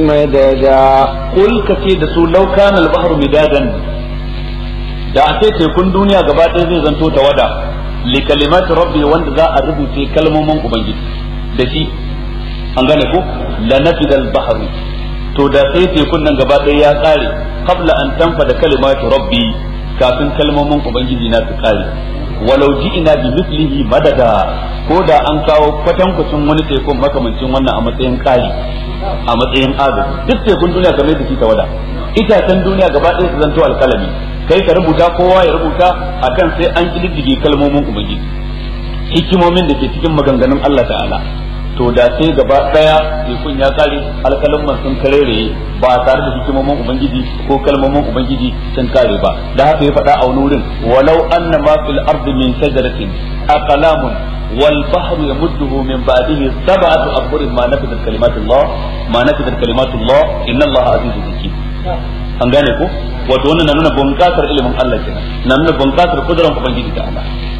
مددا kul ka ce da su law kana al-bahru midadan da a ce tekun duniya gaba ɗaya zai zanto tawada li kalimati rabbi wanda za a rubuce kalmomin ubangiji da shi an gane ko la nafida al-bahru to da sai tekun nan gaba ɗaya ya kare qabla an tanfada kalimatu rabbi kafin kalmomin ubangiji na su kare walau ji'ina bi mislihi madada ko da an kawo kwatankwacin wani tekun makamancin wannan a matsayin kari a matsayin agaji duk tekun duniya kamar yadda shi tawada itacen duniya gaba ɗaya su zanto alkalami kai ka rubuta kowa ya rubuta akan sai an kididdige kalmomin ubangiji hikimomin da ke cikin maganganun Allah ta'ala to da sai gaba daya tekun ya kare alkalin sun karereye ba tare da hikimomin ubangiji ko kalmomin ubangiji sun kare ba da haka ya faɗa a wani wurin walau anna ma fil ardi min shajaratin aqlamun wal bahru yamudduhu min ba'dihi sab'atu abhurin ma nafidat kalimatullah ma nafidat kalimatullah inna allaha azizun hakim an gane ko wato wannan na nuna bunƙasar ilimin Allah kenan na nuna bunƙasar kudurar ubangiji ta Allah